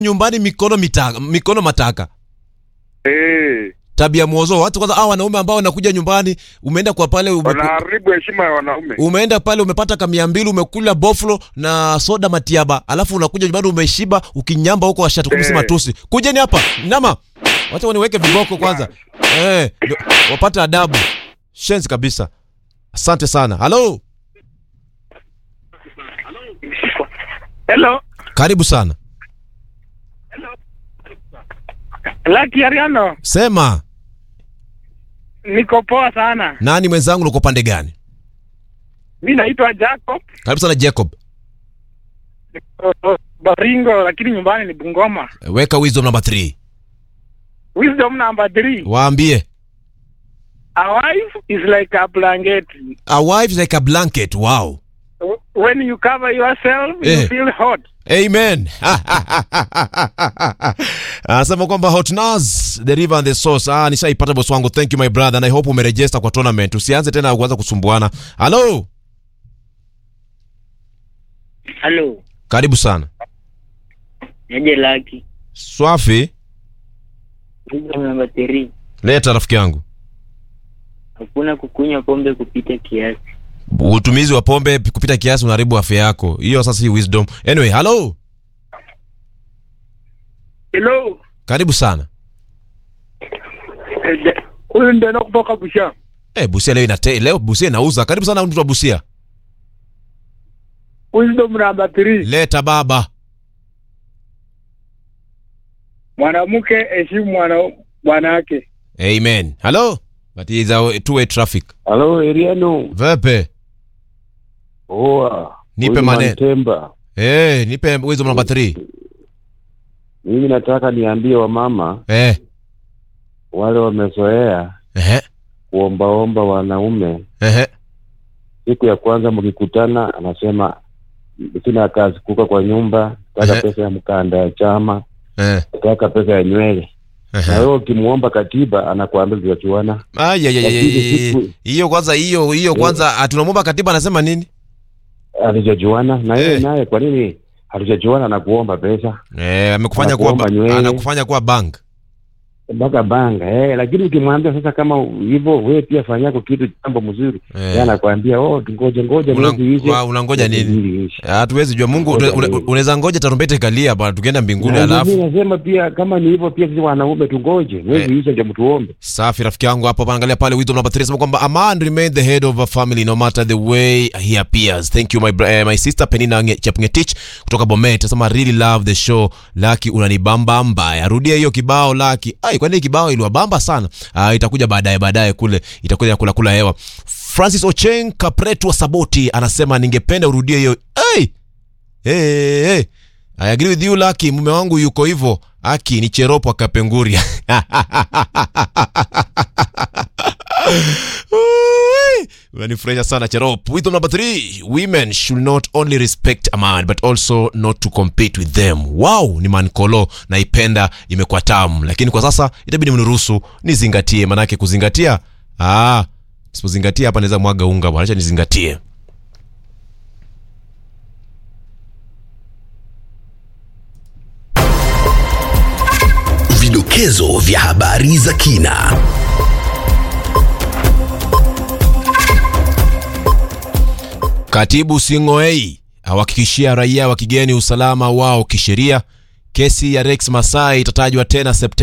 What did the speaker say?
nyumbani mikono mitaka, mikono mataka Eh, tabia mwozo watu kwanza hao wanaume ambao wanakuja nyumbani umeenda kwa pale ume, wanaharibu heshima ya wanaume. umeenda pale umepata kamia mbili umekula boflo na soda matiaba alafu unakuja nyumbani umeshiba ukinyamba huko washatukumisi Eh. matusi kujeni hapa nama wacha waniweke viboko kwanza eh, ndio, wapate adabu shenzi kabisa asante sana halo Hello, karibu sana Lucky Ariano, sema niko poa sana. nani mwenzangu uko pande gani Mi naitwa Jacob karibu sana jacob uh, Baringo, lakini nyumbani ni Bungoma. weka wisdom number 3 Wisdom number three, waambie a wife is like a blanket. a wife is like a blanket wow When you cover yourself, Eh. you feel hot. amen anasema kwamba hotnas the river and the source ah, nishaipata boss wangu thank you my brother and i hope umerejesta kwa tournament usianze tena kuanza kusumbuana halo Halo, karibu sana niaje Laki? swafi Wisdom namba 3. leta rafiki yangu Hakuna kukunywa pombe kupita kiasi. utumizi wa pombe kupita kiasi unaharibu afya yako hiyo sasa hii wisdom anyway halo Hello, karibu sana huyu ndio kutoka Busha. eh busia leo inate, leo busia inauza karibu sana mtu wa busia Wisdom number three, leta baba mwanamke heshimu mwana bwana wake. amen halo but is a two way traffic Halo Eriano. vepe Oa. Nipe Huyu maneno. Mantemba. eh nipe wisdom number 3 Mimi nataka niambie wamama eh wale wamezoea ehe kuombaomba wanaume, ehe siku ya kwanza mkikutana, anasema sina kazi, kuka kwa nyumba, nataka Ehe. pesa ya mkanda ya chama, eh nataka pesa ya nywele. Na ehe wewe ukimuomba katiba, anakuambia tutachuana. Ay, ay, ay, ay, Lakini ay, siku- hiyo kwanza hiyo hiyo kwanza ah, tunamwomba katiba anasema nini Hatujajuana na yeye Eh. naye, kwa nini hatujajuana na kuomba pesa eh amekufanya kuwa Anakuomba ba- nywele. anakufanya kuwa bank mpaka banga eh, lakini ukimwambia sasa kama hivyo, wewe pia fanya yako kitu jambo mzuri Eh. yeye anakwambia oh, ngoja ngoja Una- mwezi ishe. wa- unangoja nini Mwezi ishe. hatuwezi jua mungu Ngoja une- une- nini? unaweza ngoja tarumbete ikalia bwana tukienda mbinguni Na mimi alafu nasema pia kama ni hivyo pia sisi wanaume tungoje mwezi ishe ndio mtuombe. safi rafiki yangu hapo panaangalia pale wisdom number 3 sema kwamba a man remain the head of a family no matter the way he appears thank you my, br- eh, my sister penina Nge- chepngetich kutoka bomet sema really love the show laki unanibamba mbaya rudia hiyo kibao laki ai kwani hii kibao iliwabamba sana ah, itakuja baadaye baadaye kule itakuja kula kula hewa francis ocheng kapretu wa saboti anasema ningependa urudie hiyo hey! hey, hey. I agree with you Lucky, mume wangu yuko hivyo. Aki ni Cheropo akapenguria. Ui, Unanifurahisha sana Cherop. Wisdom number three, women should not only respect a man but also not to compete with them. Wow, ni mankolo naipenda, imekuwa tamu, lakini kwa sasa itabidi mniruhusu nizingatie, manake kuzingatia ah, sipozingatia hapa naweza mwaga unga bwana, acha nizingatie. Vidokezo vya habari za kina. Katibu Sing'oei awahakikishia raia wa kigeni usalama wao kisheria. Kesi ya Rex Masai itatajwa tena Septemba